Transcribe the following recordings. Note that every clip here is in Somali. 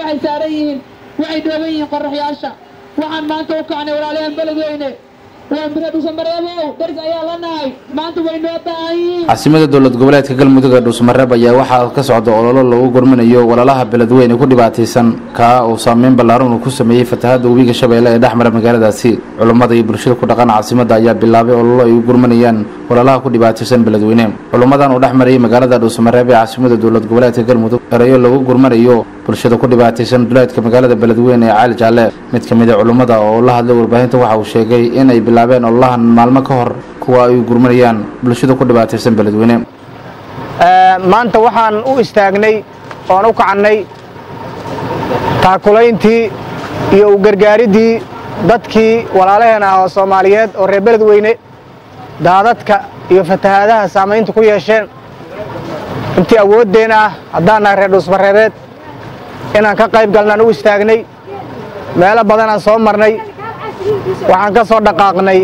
waxay saaran yihiin waxay dhooban yihiin qoraxyaasha waxaan maanta u kacnay walaalayaen beledweyne waa mire dhuusamareebow daris ayaa la nahay maanta way noo baahan yihiin caasimada dowlad goboleedka galmudug ee dhuusmareeb ayaa waxaa ka socda ololo lagu gurminayo walaalaha beledweyne ku dhibaataysan kaa uu saameyn ballaaran uu ku sameeyey fatahaadda webiga shabeelle ee dhexmara magaaladaasi culummada iyo bulshada ku dhaqan caasimada ayaa bilaabay ololo ay u gurminayaan walaalaha ku dhibaataysan beledweyne culummadan uu dhex marayay magaalada dhuusamareeb ee caasimada dowlad goboleedka galmudug erayo lagu gurmanayo bulshada ku dhibaataysan duleedka magaalada beledweyne ee caali jaalle mid ka mid a culummada oo la hadlay warbaahinta waxa uu sheegay inay bilaabeen ololahan maalmo ka hor kuwa ay gurmanayaan bulshada ku dhibaataysan beledweyne maanta waxaan u istaagnay oon u kacannay taakulayntii iyo u gargaaridii dadkii walaalaheen ah oo soomaaliyeed oo reer beledweyne daadadka iyo fatahaadaha saamaynta ku yeesheen intii awooddeen ah haddaan nahay reer dhuusmareebeed inaan ka qayb galnaan u istaagnay meelo badanaan soo marnay waxaan ka soo dhaqaaqnay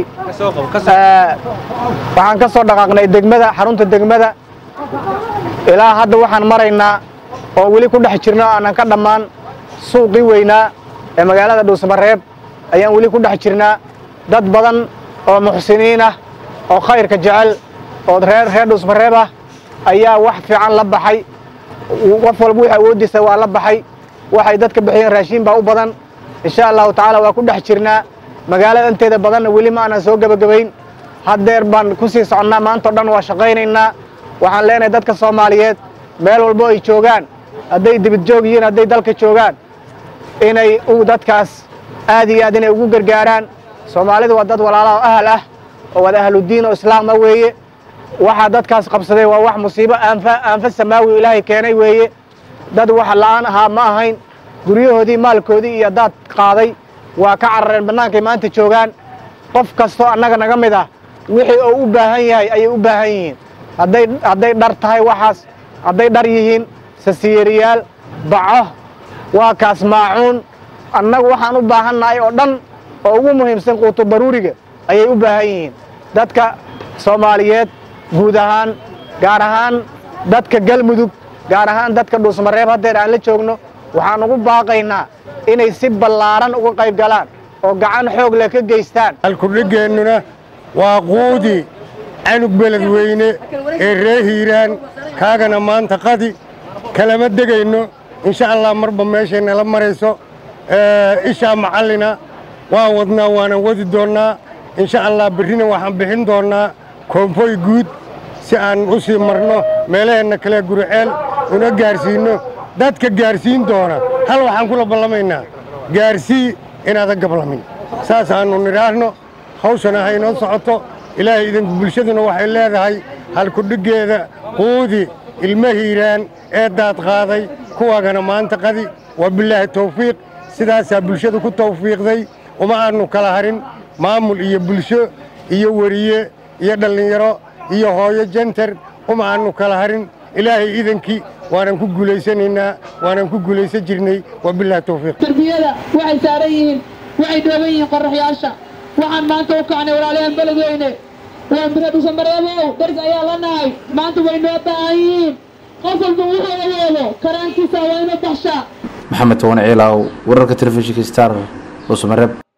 waxaan ka soo dhaqaaqnay degmada xarunta degmada ilaa hadda waxaan maraynaa oo weli ku dhex jirno aanan ka dhammaan suuqii weynaa ee magaalada dhuusmareeb ayaan weli ku dhex jirnaa dad badan oo muxsiniin ah oo khayrka jecel oo reer reer dhuusmareeb ah ayaa wax fiican la baxay qof walba wixii awooddiisa waa la baxay waxay dadka bixiyeen raashiin baa u badan insha allahu tacaala waa ku dhex jirnaa magaalada inteeda badanna weli ma aanan soo gebagabayn haddeer baan ku sii soconnaa maantao dhan waa shaqaynaynaa waxaan leenahay dadka soomaaliyeed meel walbo ay joogaan hadday dibid joog yihiin hadday dalka joogaan inay dadkaas aad iyo aad inay ugu gargaaraan soomaalidu waa dad walaala oo ahal ah oo wada ahludiin oo islaama weeye waxaa dadkaas qabsaday waa wax musiibo aanfa aanfa samaawi ilaahay keenay weeye dad wax la'aan ahaa ma ahayn guryahoodii maalkoodii iyo daad qaaday waa ka carareen bannaankay maanta joogaan qof kastoo annaga naga mid ah wixii oo u baahan yahay ayay u baahan yihiin hadday hadday dhar tahay waxaas hadday dhar yihiin sasiyeeriyaal baco waa kaas maacuun annagu waxaan u baahannahay oo dhan oo ugu muhiimsan quuto baruuriga ayay u baahan yihiin dadka soomaaliyeed guud ahaan gaar ahaan dadka galmudug gaar ahaan dadka dhuusmareeb haddeer aan la joogno waxaan ugu baaqaynaa inay si ballaaran uga qayb galaan oo gacan xoog leh ka geystaan halkudhigeennuna waa quudi canug beledweyne ee ree hiiraan kaagana maanta qadi kalama degayno insha allah marba meeshay nala marayso ishaa macallina waan wadnaa waanan wadi doonnaa insha allah berrina waxaan bixin doonnaa koonfoy guud si aan u sii marno meelaheenna kale guriceel una gaarsiinno dadka gaarsiin doona hal waxaan kula ballamaynaa gaarsii inaadan gablamin saas aannu nidhaahno hawshana haynoo socoto ilaahay idinku bulshaduna waxay leedahay halkudhiggeeda quudi ilma hiiraan ee daad qaaday kuwaagana maanta qadi waa bilaahi tawfiiq sidaasaa bulshada ku tawfiiqday uma aannu kala harin maamul iyo bulsho iyo weriye iyo dhallinyaro iyo hooyo jenter uma aannu kala harin ilaahay idankii waanan ku guulaysanaynaa waanan ku guulaysan jirnay waa bilaahi tawfiiq tarbiyada waxay saaran yihiin waxay dhooban yihiin qoraxyaasha waxaan maanta u kacnay walaalayaen beledweyne waa mire dhuusamareebow daris ayaa la nahay maanta way noo baahan yihiin qof walba wuxuu awoodo karaankiisa waa ina baxshaa maxamed towane ciilaaw wararka telefishinka star dhuusamareeb